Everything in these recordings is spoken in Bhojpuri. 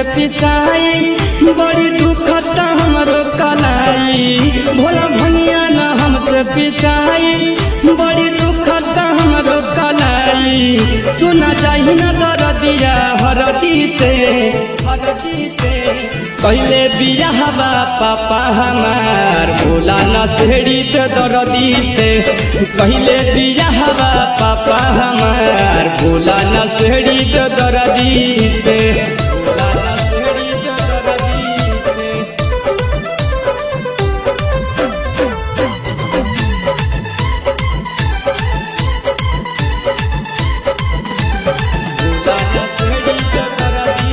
पिसाई बड़ी दुखता हमरो कलाई भोला भनिया न हमसे पिसाई बड़ी दुखता हमरो कलाई सुना चाही न दरदिया हरदी से हरदी से पहले बियाहबा पापा हमार भोला न सेड़ी पे दरदी से पहले बियाहबा पापा हमार भोला न सेड़ी पे दरदी से भोला न सेड़ी पे दरदी से भोला न सेड़ी पे दरदी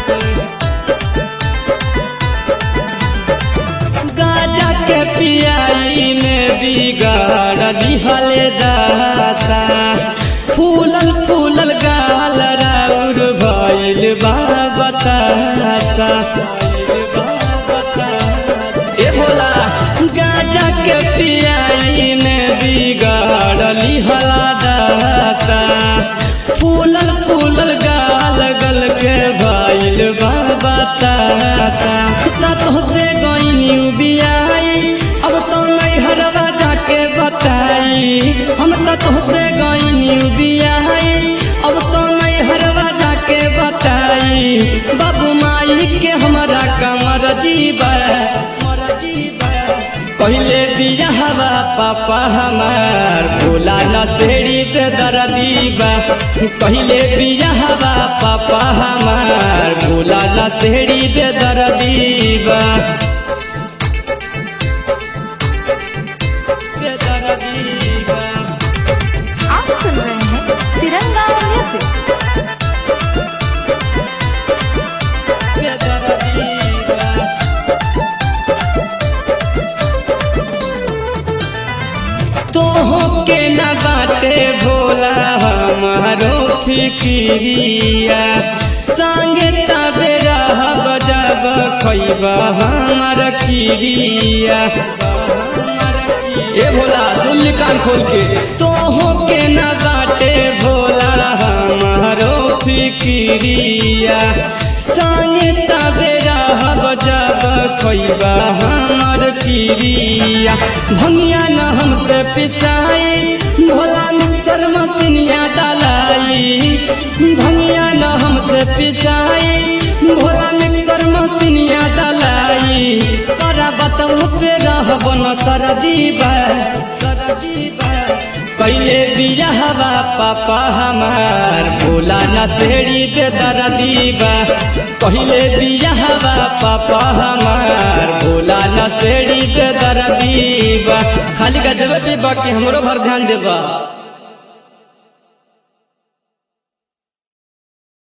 से गाजा के पियाई में बिगाड़ दिहले दासा फूलल फूलल गाल राउर भइल बा बतासा ए भोला गाजा के पियाई में बिगाड़ लिहला दासा फूलल फूलल गाल गल के भइल बा बतासा ना तोहसे गईनी बियाई अब तो नहीं हरवा जाके बताई हम तो तोहसे गईनी बियाई अब तो नहीं हरवा जाके बताई बाबू माई के हमारा कमर जीवा पहले बियाहवा पापा हमार भोला न सेड़ी पे दरदीबा पहले बियाहवा पापा हमार भोला न सेड़ी पे दरदीबा पे दरदीबा आप सुन रहे हैं तिरंगा म्यूजिक पे दरदीबा तोहो के न बाटे भोला हमारो फिकिरिया संगे तबे रह बजाब खैबा हमार खिरिया ए भोला सुन कान खोल के तोहो के न बाटे भोला हमारो फिकिरिया संगे तबे रह बजाब खैबा हमार खिरिया भंगिया न हमसे पिसाई भोला मिक्सर मशीनिया डालाई भंगिया न हमसे पिसाई भोला मिक्सर मशीनिया डालाई तोरा बतऊ पे रहब न सरजीबा सरजीबा पहले बियाहवा पापा हमार भोला न सेड़ी पे दरदीबा पहले बियाहवा पापा हमार भोला न सेड़ी पे दरदीबा खाली का जब भी बाकी हमरो भर ध्यान देबा